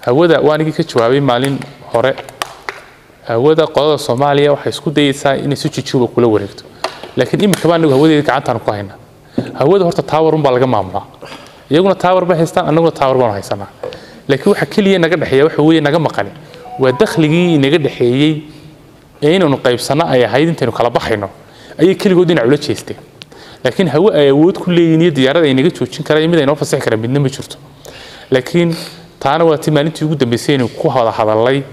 hawada waanigii ka jawaabay maalin hore hawada qolada soomaaliya waxay isku dayeysaa inay si jujuuba kula wareegto laakiin iminkaba anagu hawadeeda gacantaan ku haynaa hawada horta taawar unbaa laga maamulaa iyaguna taawar bay haystaan annaguna taawar baanu haysanaa laakiin waxa keliya naga dhexeeya waxa weeye naga maqani waa dakhligii inaga dhexeeyey ee inaynu qaybsanno ay ahayd intaynu kala baxayno ayay keligood dhinac ula jeesteen laakiin hawe ay awood ku leeyihin iyo diyaarada ay naga joojin karaan iyo mid ay noo fasixi karaan midna ma jirto laakiin taana waa ti maalintii ugu dambeysay inaynu ku wada hadallay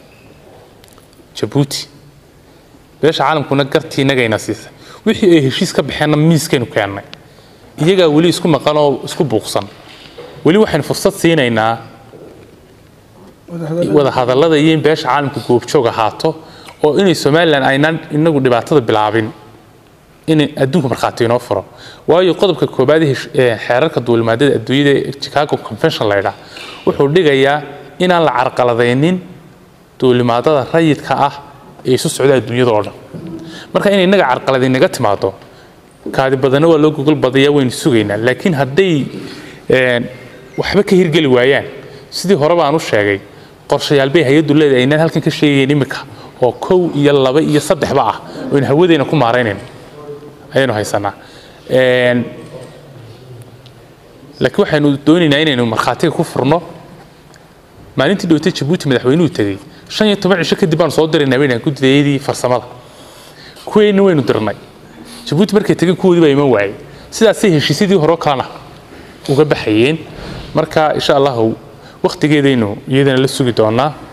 jabuuti beesha caalamkuna gartii inagayna siisay wixii ay heshiis ka baxeenna miiskaynu keennay iyagaa weli isku maqan oo isku buuqsan weli waxaynu fursad siinaynaa wada hadallada iyo in beesha caalamka goobjoog ahaato oo inay somalilan aynaan inagu dhibaatada bilaabin in adduunka markhaati inoo furo waayo qodobka koobaad ee xeerarka duulimaadada adduunyada ee chicago convention laydhaa wuxuu dhigayaa inaan la carqaladaynin duulimaadada rayidka ah ee isu socda adduunyada oo dhan marka inay inaga carqaladay naga timaado kaadi badana waa loo gogol badayaa waynu sugaynaa laakiin hadday waxba ka hirgeli waayaan sidii hore baan u sheegay qorshayaal bay hay-addu leedahay aynaan halkan ka sheegayn imika oo kow iyo laba iyo saddexba ah oynu hawadeena ku maaraynayno ayaynu haysanaa laakiin waxaynu doonaynaa inaynu markhaatiga ku furno maalintii dhowtay jabuuti madaxweynuhu tegey shan iyo toban cisho kadib baanu soo diraynaa baynaan guddidayadii farsamada kuweenna waynu dirnay jabuuti markay tegeen kuwoodii baa iman waayey sidaasay heshiisyadii hore kalena uga baxayeen marka insha allahu wakhtigeedaynu iyadana la sugi doonaa